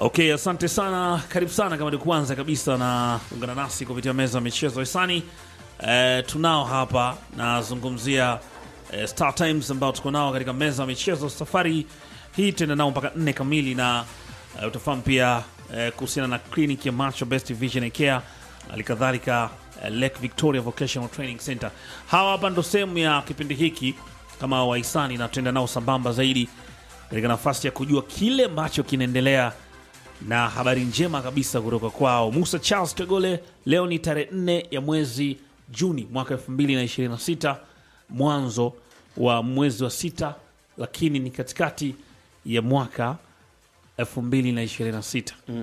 Okay, asante sana, karibu sana. Kama ni kwanza kabisa na ungana nasi kupitia meza ya michezo hisani, e, tunao hapa nazungumzia e, Star Times ambao tuko nao katika meza ya michezo. Safari hii tuenda nao mpaka nne kamili, na e, utafahamu pia e, kuhusiana na kliniki ya macho Best Vision Care, halikadhalika e, Lake Victoria Vocational Training Center. Hawa hapa ndo sehemu ya kipindi hiki kama wahisani, na tuenda nao sambamba zaidi katika nafasi ya kujua kile ambacho kinaendelea na habari njema kabisa kutoka kwao Musa Charles Tegole. Leo ni tarehe nne ya mwezi Juni mwaka 2026 mwanzo wa mwezi wa sita, lakini ni katikati ya mwaka 2026.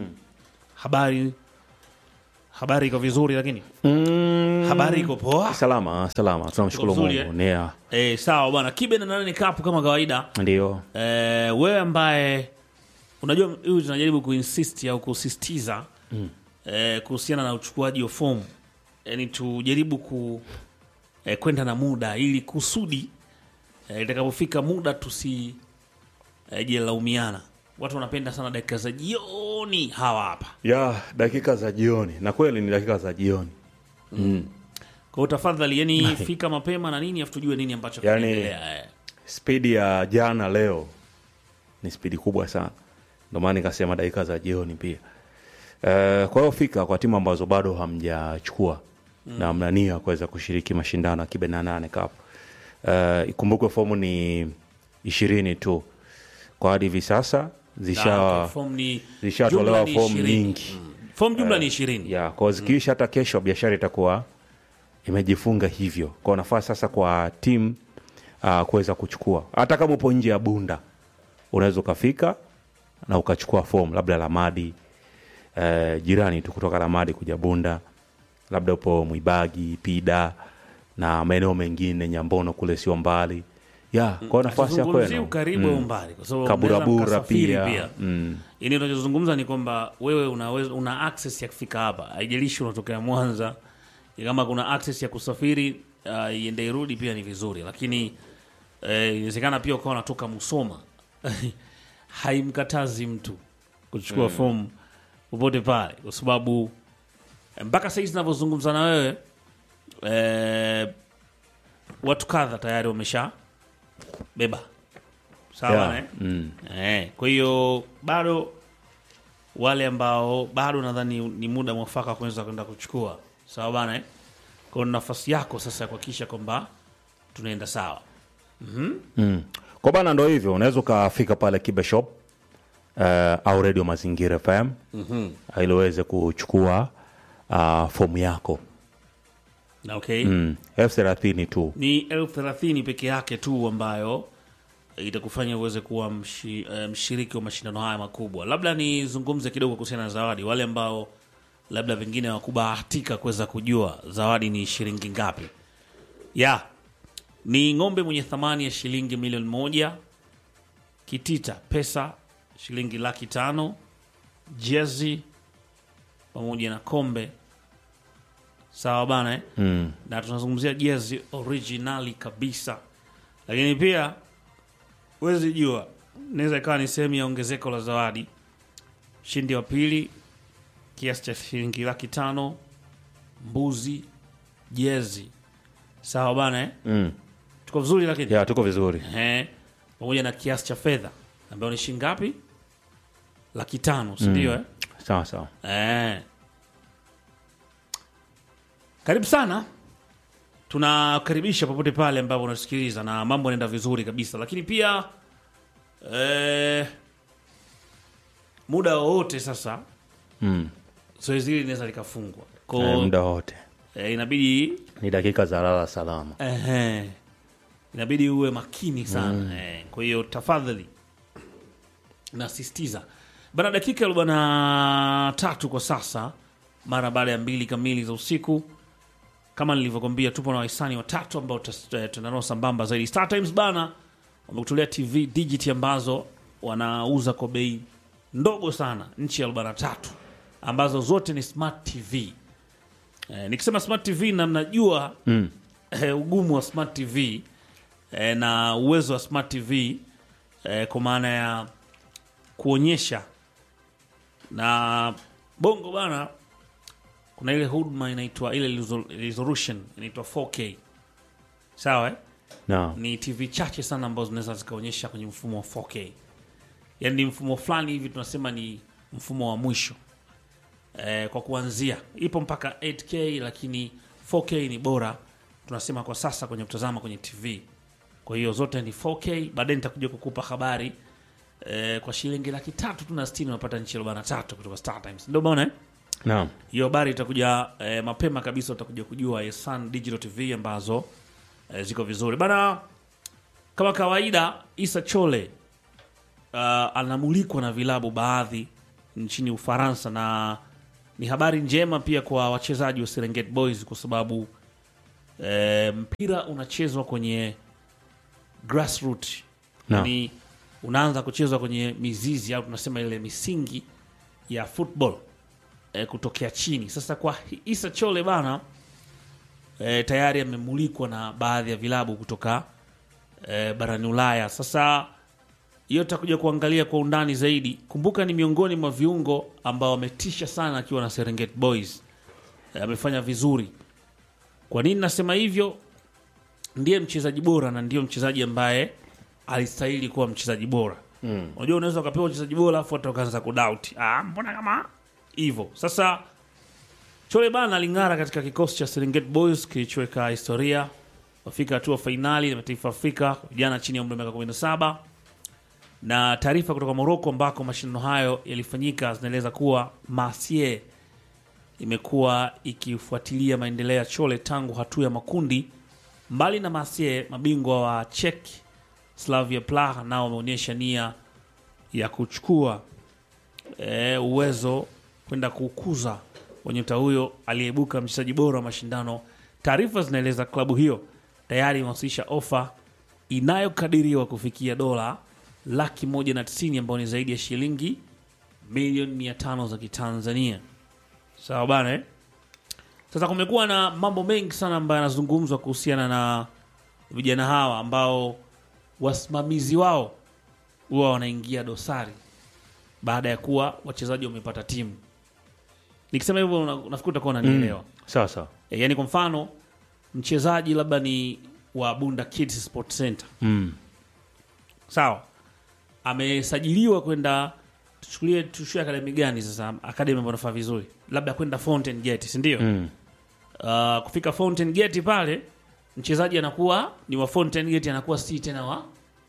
Habari habari iko vizuri, lakini Mm, habari iko poa. salama salama, tunamshukuru Tuko vizuri, Mungu. eh? Nea, E, sawa bwana. Kibe na nane kapu kama kawaida. ndio E, wewe ambaye unajua huyu tunajaribu kuinsist au kusisitiza eh, kuhusiana na uchukuaji wa fomu, yani tujaribu ku eh, kwenda na muda ili kusudi eh, itakapofika muda tusi eh, jelaumiana. Watu wanapenda sana dakika za jioni hawa hapa. ya dakika za jioni, na kweli ni dakika za jioni. Kwa hiyo tafadhali, yani fika mapema na nini, afu tujue nini ambacho Yani- kinaendelea. eh. Spidi ya jana leo ni spidi kubwa sana, ndio maana nikasema dakika za jioni pia. Eh, kwa hiyo fika kwa timu ambazo bado hamjachukua na mnania kuweza kushiriki mashindano ya Kibe na nane Cup. Eh, ikumbukwe fomu ni ishirini tu kwa hadi hivi sasa zisha Na, okay, fomu ni- zishatolewa jumla ni fomu 20. nyingi. Mm. Fomu jumla ni ishirini. ya kwa zikiisha hata kesho biashara itakuwa imejifunga hivyo kwa nafasi sasa kwa timu uh, kuweza kuchukua hata kama upo nje ya bunda unaweza ukafika na ukachukua fomu labda lamadi uh, jirani tu kutoka lamadi kuja bunda labda upo mwibagi pida na maeneo mengine nyambono kule sio mbali ya kwa nafasi ya Hatuzungumzii kwenu ukaribu au umbali, kwa sababu kaburabura mnaweza mkasafiri pia, Mm. Yaani unachozungumza ni kwamba wewe unaweza, una access ya kufika hapa, haijalishi unatokea Mwanza. Kama kuna access ya kusafiri uh, iende irudi pia ni vizuri, lakini eh, inawezekana pia ukawa unatoka Musoma haimkatazi mtu kuchukua fomu popote pale, kwa sababu eh, mpaka sahizi navyozungumza na wewe eh, watu kadha tayari wamesha beba sawa Yeah. eh? Mm. Eh, kwa hiyo bado wale ambao bado nadhani ni muda mwafaka kuweza kwenda kuchukua sawa bana eh? Kwa hiyo nafasi yako sasa ya kuhakikisha kwamba tunaenda sawa. Mm. Kwa bana ndo hivyo, unaweza ukafika pale Kibe Shop uh, au Radio Mazingira FM mm ili uweze kuchukua uh, fomu yako Na okay. mm. elfu thelathini tu Ni elfu thelathini peke yake tu ambayo itakufanya uweze kuwa mshi, eh, mshiriki wa mashindano haya makubwa. Labda nizungumze kidogo kuhusiana na zawadi, wale ambao labda pengine hawakubahatika kuweza kujua zawadi ni shilingi ngapi. Ya ni ng'ombe mwenye thamani ya shilingi milioni moja, kitita pesa shilingi laki tano, jezi pamoja na kombe. Sawa bana eh? mm. na tunazungumzia jezi originali kabisa, lakini pia huwezi jua, inaweza ikawa ni sehemu ya ongezeko la zawadi. Mshindi wa pili kiasi cha shilingi laki tano, mbuzi, jezi. Sawa bana eh? Mm. tuko vizuri, lakini ya tuko vizuri eh, pamoja na kiasi cha fedha ambayo ni shilingi ngapi? Laki tano, si ndio? eh? sawa sawa Eh. Karibu sana, tunakaribisha popote pale ambapo unasikiliza na mambo yanaenda vizuri kabisa, lakini pia eh, muda wowote sasa mm. zoezi hili linaweza likafungwa eh, ko muda wote eh, inabidi ni dakika za lala salama Ehe. inabidi uwe makini sana eh. Kwa hiyo tafadhali nasisitiza bana, dakika arobaini na tatu kwa sasa, mara baada ya mbili kamili za usiku. Kama nilivyokwambia, tupo na wahisani watatu ambao tunanao sambamba zaidi. Star Times bana wamekutolea TV digit ambazo wanauza kwa bei ndogo sana, nchi ya arobaini na tatu ambazo zote ni smart TV. Eh, nikisema smart TV na mnajua mm. eh, ugumu wa smart TV eh, na uwezo wa smart TV eh, kwa maana ya kuonyesha na bongo bana kuna ile huduma inaitwa ile resol- resolution inaitwa 4k sawa eh? Naam. ni tv chache sana ambazo zinaweza zikaonyesha kwenye mfumo wa 4k yaani ni mfumo fulani hivi tunasema ni mfumo wa mwisho eh, kwa kuanzia ipo mpaka 8k lakini 4k ni bora tunasema kwa sasa kwenye kutazama kwenye tv kwa hiyo zote ni 4k baadaye nitakuja kukupa habari eh, kwa shilingi laki tatu tu na sitini unapata nchi arobaini na tatu kutoka Star Times ndio bana eh? Naam. hiyo habari itakuja eh, mapema kabisa utakuja kujua eh, Sun Digital TV ambazo eh, ziko vizuri bana kama kawaida Isa Chole uh, anamulikwa na vilabu baadhi nchini Ufaransa na ni habari njema pia kwa wachezaji wa Serengeti Boys kwa sababu eh, mpira unachezwa kwenye grassroots Naam. yani unaanza kuchezwa kwenye mizizi au tunasema ile misingi ya football eh, kutokea chini. Sasa kwa Isa Chole bana eh, tayari amemulikwa na baadhi ya vilabu kutoka eh, barani Ulaya. Sasa hiyo tutakuja kuangalia kwa undani zaidi. Kumbuka ni miongoni mwa viungo ambao wametisha sana akiwa na Serengeti Boys. Eh, amefanya vizuri. Kwa nini nasema hivyo? Ndiye mchezaji bora na ndiyo mchezaji ambaye alistahili kuwa mchezaji bora. Unajua unaweza ukapewa mchezaji bora afu hata ukaanza kudoubt. Ah, mbona kama hivyo. Sasa Chole bana aling'ara katika kikosi cha Serengeti Boys kilichoweka historia wafika hatua fainali ya mataifa ya Afrika vijana chini ya umri wa miaka 17 na taarifa kutoka Moroko ambako mashindano hayo yalifanyika zinaeleza kuwa Marseille imekuwa ikifuatilia maendeleo ya Chole tangu hatua ya makundi. Mbali na Marseille, mabingwa wa Czech Slavia Praha nao wameonyesha nia ya kuchukua e, uwezo kwenda kukuza wa nyota huyo aliyeibuka mchezaji bora wa mashindano. Taarifa zinaeleza klabu hiyo tayari imewasilisha ofa inayokadiriwa kufikia dola laki moja na tisini ambayo ni zaidi ya shilingi milioni mia tano za Kitanzania. Sawa bana eh? Sasa kumekuwa na mambo mengi sana ambayo yanazungumzwa kuhusiana na vijana hawa ambao wasimamizi wao huwa wanaingia dosari baada ya kuwa wachezaji wamepata timu. Nikisema hivyo una- nafikiri utakuwa unanielewa. Sawa sawa. E, yani kwa mfano mchezaji labda ni wa Bunda Kids Sport Center Mm. sawa, amesajiliwa kwenda tuchukulie, tuchukulie akademi gani sasa, akademi ambayo nafaa vizuri, labda kwenda Fountain Gate, si ndio? Mm. Uh, kufika Fountain Gate pale mchezaji anakuwa ni wa Fountain Gate, anakuwa si tena wa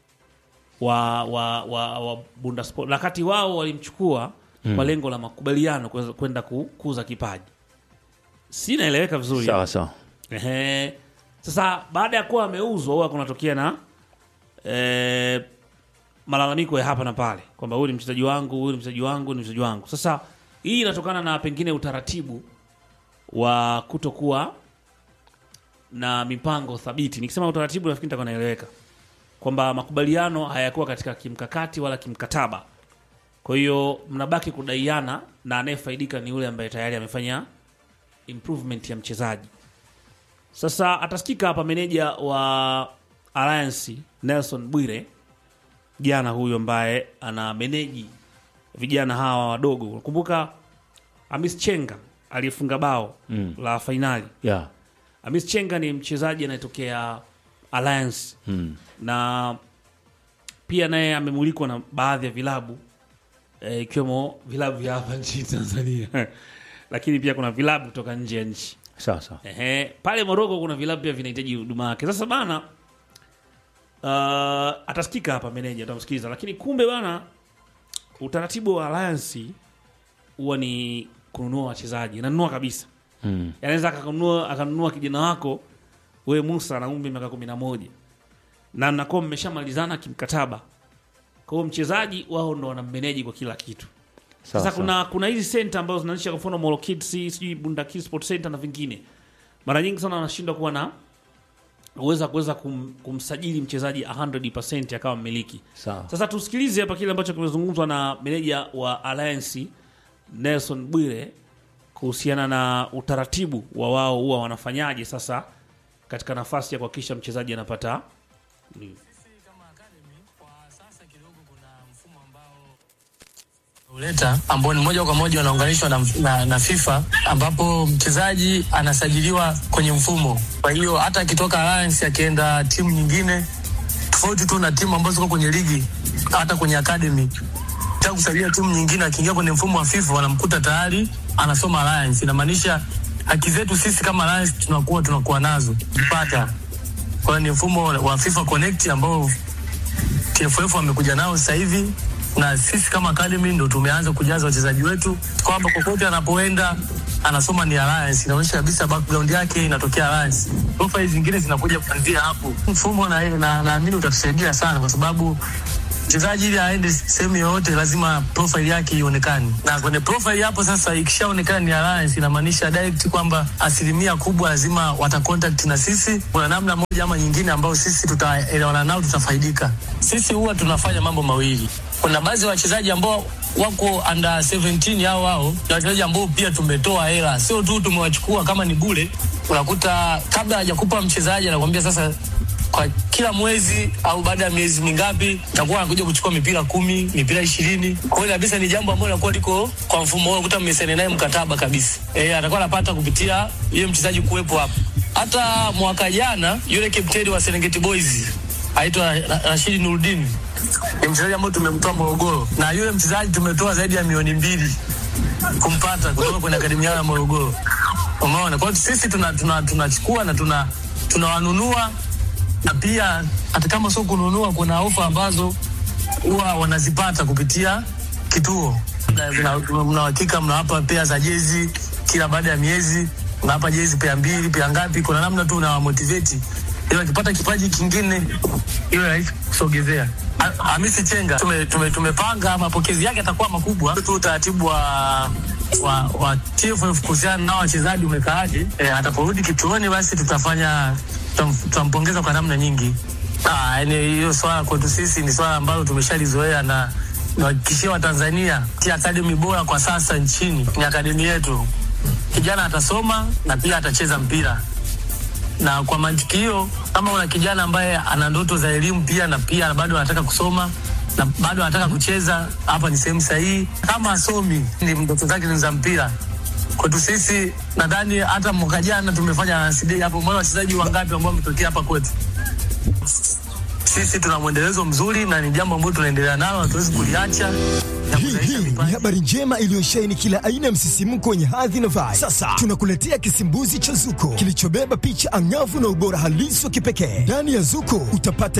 wa wa, wa, wa Bunda Sport, wakati wao walimchukua kwa lengo la makubaliano kuweza- kwenda kukuza kipaji. Si naeleweka vizuri? Sawa sawa. Ehe. Sasa baada ya kuwa ameuzwa huwa kunatokea na eh, malalamiko ya hapa na pale kwamba huyu ni mchezaji wangu, huyu ni mchezaji wangu, huyu ni mchezaji wangu. Sasa hii inatokana na pengine utaratibu wa kutokuwa na mipango thabiti. Nikisema utaratibu, nafikiri nitakuwa naeleweka kwamba makubaliano hayakuwa katika kimkakati wala kimkataba. Kwa hiyo mnabaki kudaiana na anayefaidika ni yule ambaye tayari amefanya improvement ya mchezaji. Sasa atasikika hapa meneja wa Alliance Nelson Bwire, jana huyu ambaye ana meneji vijana hawa wadogo. Kumbuka Amis Chenga aliyefunga bao Mm. la fainali. Yeah. Amis Chenga ni mchezaji anayetokea Alliance Mm. na pia naye amemulikwa na baadhi ya vilabu eh, ikiwemo vilabu vya hapa nchini Tanzania lakini pia kuna vilabu kutoka nje ya nchi. Sawa sawa. Ehe, pale Moroko kuna vilabu pia vinahitaji huduma yake. Sasa bana, uh, atasikika hapa meneja, atamsikiliza. Lakini kumbe bana, utaratibu wa Alliance huwa ni kununua wachezaji, nanunua kabisa. Mm. Anaweza akanunua akanunua kijana wako wewe Musa na umri miaka kumi na moja na mnakuwa mmeshamalizana kimkataba. Kwa hiyo mchezaji wao ndo wanammeneji kwa kila kitu. Sawa Sasa sawa. kuna kuna hizi center ambazo zinaanzisha kwa mfano Molo Kids, sijui Bunda Kids Sport Center na vingine. Mara nyingi sana wanashindwa kuwa na uweza kuweza kum, kumsajili mchezaji 100% akawa mmiliki. Sawa. Sasa tusikilize hapa kile ambacho kimezungumzwa na meneja wa Alliance Nelson Bwire kuhusiana na utaratibu wa wao huwa wanafanyaje sasa katika nafasi ya kuhakikisha mchezaji anapata Sisi kama academy kwa sasa kidogo kuna mfumo ambao uleta ambao ni moja kwa moja wanaunganishwa na, na, na FIFA ambapo mchezaji anasajiliwa kwenye mfumo. Kwa hiyo hata akitoka Alliance akienda timu nyingine tofauti tu na timu ambazo ziko kwenye ligi, hata kwenye academy ta kusaidia timu nyingine, akiingia kwenye mfumo wa FIFA wanamkuta tayari anasoma Alliance. Inamaanisha haki zetu sisi kama Alliance tunakuwa tunakuwa nazo kupata. Kwa hiyo ni mfumo wa FIFA Connect ambao TFF wamekuja nao sasa hivi na sisi kama academy ndo tumeanza kujaza wachezaji wetu kwamba kokote anapoenda anasoma ni Alliance, inaonyesha kabisa background yake inatokea Alliance. Profile zingine zinakuja kuanzia hapo. Mfumo na na naamini utatusaidia sana, kwa sababu mchezaji ili aende sehemu yoyote lazima profile yake ionekane, na kwenye profile hapo sasa ikishaonekana ni Alliance, inamaanisha direct kwamba asilimia kubwa lazima wata contact na sisi. Kuna namna moja ama nyingine ambayo sisi tutaelewana nao, tutafaidika. Sisi huwa tunafanya mambo mawili kuna baadhi ya wachezaji ambao wako under 17 hao hao na wachezaji ambao pia tumetoa hela, sio tu tumewachukua kama ni bure. Unakuta kabla hajakupa mchezaji anakuambia sasa, kwa kila mwezi au baada ya miezi mingapi takuwa anakuja kuchukua mipira kumi, mipira ishirini. Kwa hiyo kabisa ni jambo ambalo linakuwa liko kwa mfumo huo, unakuta mmesaini naye mkataba kabisa, eh, atakuwa anapata kupitia yule mchezaji kuwepo hapo. Hata mwaka jana yule kapteni wa Serengeti Boys aitwa Rashidi Nurudini ni mchezaji ambaye tumemtoa Morogoro, na yule mchezaji tumetoa zaidi ya milioni mbili kumpata kutoka kwenye akademi yao ya Morogoro. Umeona, kwa hiyo sisi tunachukua tuna, tuna, tuna na tuna tunawanunua na pia hata kama sio kununua, kuna ofa ambazo huwa wanazipata kupitia kituo. Mnahakika mnawapa pea za jezi kila baada ya miezi, mnawapa jezi pea mbili pea ngapi, kuna namna tu unawamotivate ili wakipata kipaji kingine iwe rahisi kusogezea. Hamisi Chenga tume, tume, tumepanga mapokezi yake atakuwa makubwa tu. Utaratibu wa wa, wa TFF kuhusiana na wachezaji umekaaje? E, ataporudi kituoni basi tutafanya tutampongeza kwa namna nyingi. Ah, yani hiyo swala kwetu sisi ni swala ambalo tumeshalizoea na nawahakikishia Watanzania ti akademi bora kwa sasa nchini ni akademi yetu. Kijana atasoma na pia atacheza mpira na kwa mantiki hiyo, kama una kijana ambaye ana ndoto za elimu pia na pia bado anataka kusoma na bado anataka kucheza, hapa ni sehemu sahihi. Kama asomi ni ndoto zake ni za mpira, kwetu sisi nadhani hata mwaka jana tumefanya NCD hapo, mbona wachezaji wangapi ambao wametokea hapa kwetu. Sisi tuna mwendelezo mzuri na ni jambo ambalo tunaendelea nalo, hatuwezi kuliacha. Hii hii ni habari njema iliyosheheni kila aina ya msisimko wenye hadhi na vibe. Sasa tunakuletea kisimbuzi cha Zuko kilichobeba picha angavu na ubora halisi wa kipekee. Ndani ya Zuko utapata